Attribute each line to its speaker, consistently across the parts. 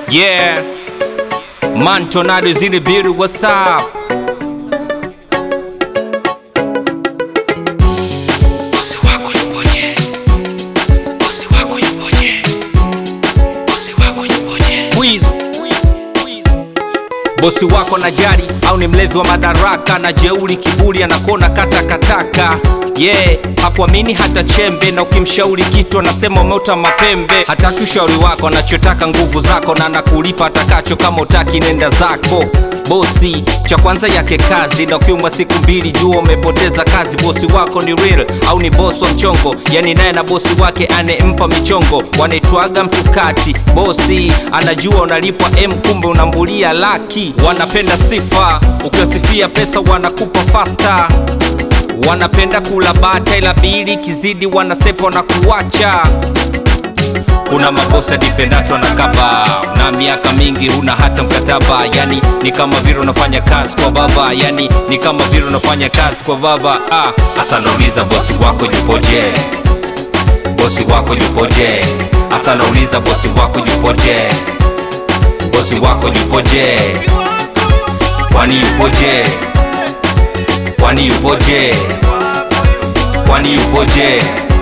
Speaker 1: Yeah. Man Tornado is in the building. What's up?
Speaker 2: Bosi wako yupoje? Bosi wako yupoje? Bosi wako yupoje?
Speaker 1: Wiz. Bosi wako na jari au ni mlezi wa madaraka na jeuri kiburi anakona kata kataka yeah, hakuamini hata chembe na ukimshauri kitu anasema umeota mapembe hataki ushauri wako anachotaka nguvu zako na anakulipa atakacho kama utaki nenda zako bosi cha kwanza yake kazi na ukiumwa siku mbili jua umepoteza kazi bosi wako ni real au ni bosi wa mchongo yani naye na bosi wake anempa michongo wanaitwaga mtukati bosi anajua unalipwa m kumbe unambulia laki wanapenda sifa ukiwasifia pesa wanakupa fasta wanapenda kula bata ila bili kizidi wanasepa na kuwacha kuna mabosi adipendato na kaba na miaka mingi huna hata mkataba yani ni kama vile unafanya kazi kwa baba yani ni kama vile unafanya kazi kwa baba ah. hasa nauliza bosi wako yupoje bosi wako yupoje hasa nauliza bosi wako yupoje bosi wako yupoje kwani yupoje kwani yupoje kwani yupoje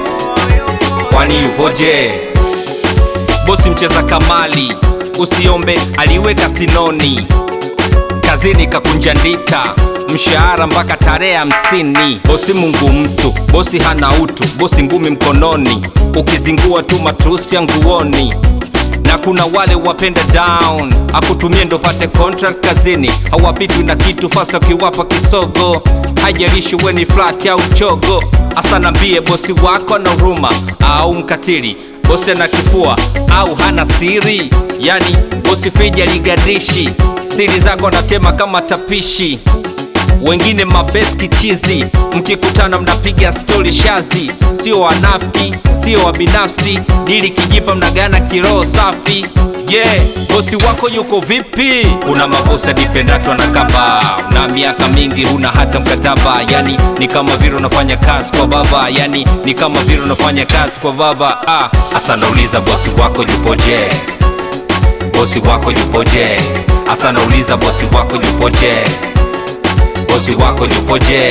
Speaker 1: kwani yupoje bosi mcheza kamali usiombe aliweka sinoni kazini kakunja ndita mshahara mpaka tarehe hamsini bosi mungu mtu bosi hana utu bosi ngumi mkononi ukizingua tu matusi ya nguoni na kuna wale wapenda down akutumie ndo pate contract kazini hawapitwi na kitu fasa ukiwapa kisogo haijalishi we ni flat au chogo hasa nambie bosi wako na huruma au mkatili bosi ana kifua au hana siri yani bosi fija ligadishi siri zako anatema kama tapishi wengine mabeski chizi mkikutana mnapiga stori shazi sio wanafiki sio wa binafsi dili kijipa mnagana kiroho safi yeah bosi wako yuko vipi kuna mabosi adipendato na kaba na miaka mingi huna hata mkataba yani ni kama vile unafanya kazi kwa baba yani ni kama vile unafanya kazi kwa baba ah hasa nauliza bosi wako yupoje bosi wako yupoje hasa nauliza bosi wako yupoje bosi wako yupoje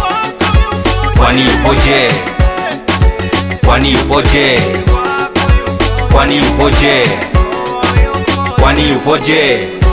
Speaker 1: kwani yupoje kwani yupoje kwani yupoje kwani yupoje